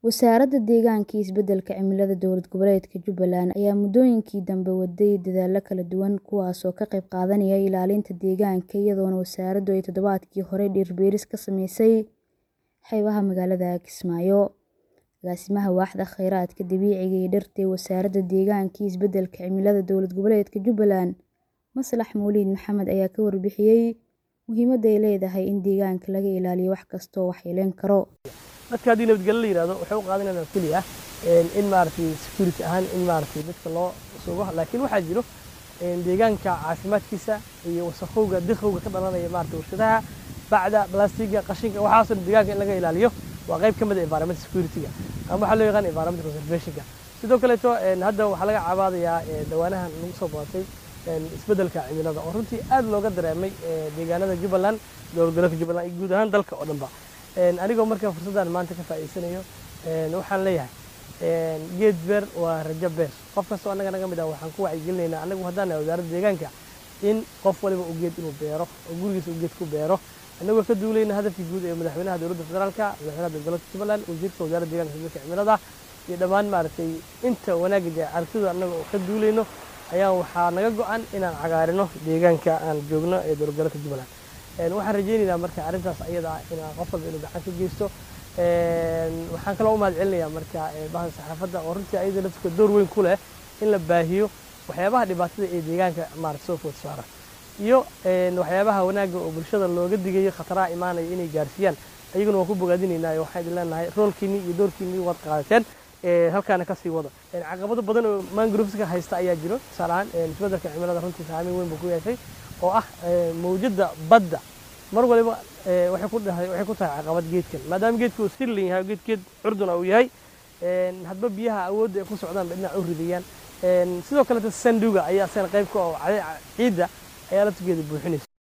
Wasaaradda Deegaanka iyo Isbeddelka Cimilada Dowlad Goboleedka Jubbaland ayaa muddooyinkii dambe waday dadaallo kala duwan kuwaas oo ka qayb qaadanaya ilaalinta deegaanka iyadoona wasaaraddu ay toddobaadkii hore dhir beeris ka samaysay xeebaha magaalada Kismaayo. Agaasimaha Waaxda Kheyraadka Dabiiciga iyo Dhirta ee Wasaaradda Deegaanka iyo Isbeddelka Cimilada Dowlad Goboleedka Jubbaland, Maslax Mawlid Maxamed ayaa ka warbixiyay muhiimadda ay leedahay in deegaanka laga ilaaliyo wax kasta oo waxyeeleyn kara. dadka haddii nabadgelyo la yiraahdo waxay u qaadanayaan keliya in maaragtay security ahaan in maaragtay dadka loo sugo laakiin waxaa jiro deegaanka caafimaadkiisa iyo wasakhowga dikhowga ka dhalanaya maaragtay warshadaha bacda balastiga qashinka waxaasoo dhan deegaanka in laga ilaaliyo waa qayb ka mid ah environment security-ga ama waxaa loo yaqaan environment conservation-ka sidoo kaleeto hadda waxaa laga cabaadayaa dhawaanahan lagu soo bootay isbeddelka cimilada oo runtii aad looga dareemay deegaanada Jubbaland dowlad goboleedka Jubbaland iyo guud ahaan dalka oo dhanba anigoo markaa fursaddan maanta ka faa'iidsanayo waxaan leeyahay geed beer waa rajo beer qof kastoo annaga naga mid ah waxaan ku wacyigelinaynaa annagu haddaan nahay wasaaradda deegaanka in qof waliba uu geed inuu beero oo gurigiisa uu geed ku beero annagoo ka duulayna hadafkii guud ee madaxweynaha dowladda federaalka madaxweynaha dowlad goboleedka Jubbaland wasiirka wasaaradda deegaanka iyo isbeddelka cimilada iyo dhammaan maaragtay inta wanaagga jee aragtida annaga oo ka duulayno ayaa waxaa naga go'an inaan cagaarino deegaanka aan joogno ee dowlad goboleedka Jubbaland waxaan rajaynaynaa marka arrintaas ayada ah inaan qof walba inuu gacan ka geysto waxaan kaloo u mahad celinayaa marka bahda saxaafadda oo runtii ayada laftirka door weyn ku leh in la baahiyo waxyaabaha dhibaatada ee deegaanka maaragta soo food saara iyo waxyaabaha wanaagga oo bulshada looga digayo khataraha imaanaya inay gaarsiiyaan ayaguna waan ku bogaadinaynaa waxaan idin leenahay roolkiinni iyo doorkiinni waad qaadateen halkaana ka sii wada caqabado badan oo mangroveska haysta ayaa jiro tusaale ahaan isbeddelka cimilada runtii saameyn weyn buu ku yeeshay oo ah mawjadda badda mar waliba waxay ku dhahay waxay ku tahay caqabad geedkan maadaama geedku uu sirlin yahay geed geed curduna uu yahay hadba biyaha awoodda ay ku socdaan ba dhinac u ridayaan sidoo kaleeta sanduga ayaa asagana qayb ka oo ciidda ayaa laftigeeda buuxinaysa